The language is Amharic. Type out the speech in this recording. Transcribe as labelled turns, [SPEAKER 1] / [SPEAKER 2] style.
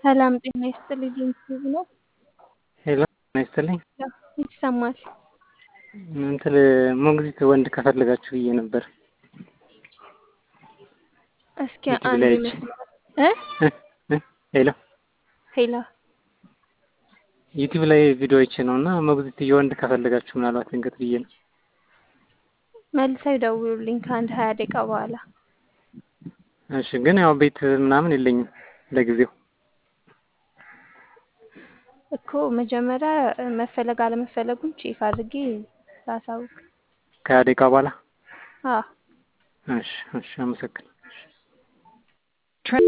[SPEAKER 1] ሰላም ጤና ይስጥልኝ ዩቲዩብ ነው።
[SPEAKER 2] ሄሎ ጤና ይስጥልኝ።
[SPEAKER 1] ይሰማል።
[SPEAKER 2] እንትን ሞግዚት ወንድ ከፈለጋችሁ ብዬ ነበር።
[SPEAKER 1] እስኪ
[SPEAKER 2] ዩቲዩብ
[SPEAKER 1] አንድ
[SPEAKER 2] ላይ
[SPEAKER 1] ይመስላል እ
[SPEAKER 2] እ እ ሄሎ
[SPEAKER 1] ሄላ
[SPEAKER 2] ዩቲዩብ ላይ ቪዲዮ አይቼ ነው እና ሞግዚት የወንድ ከፈለጋችሁ ምናልባት ድንገት ብዬ ነው።
[SPEAKER 1] መልሰው ይደውሉልኝ ከአንድ ሀያ ደቂቃ በኋላ።
[SPEAKER 2] እሺ ግን ያው ቤት ምናምን የለኝም ለጊዜው።
[SPEAKER 1] እኮ መጀመሪያ መፈለግ አለመፈለጉን ቼክ አድርጌ ላሳውቅ።
[SPEAKER 2] ከሀያ ደቂቃ በኋላ
[SPEAKER 1] አዎ
[SPEAKER 2] እሺ እሺ አመሰግናለሁ።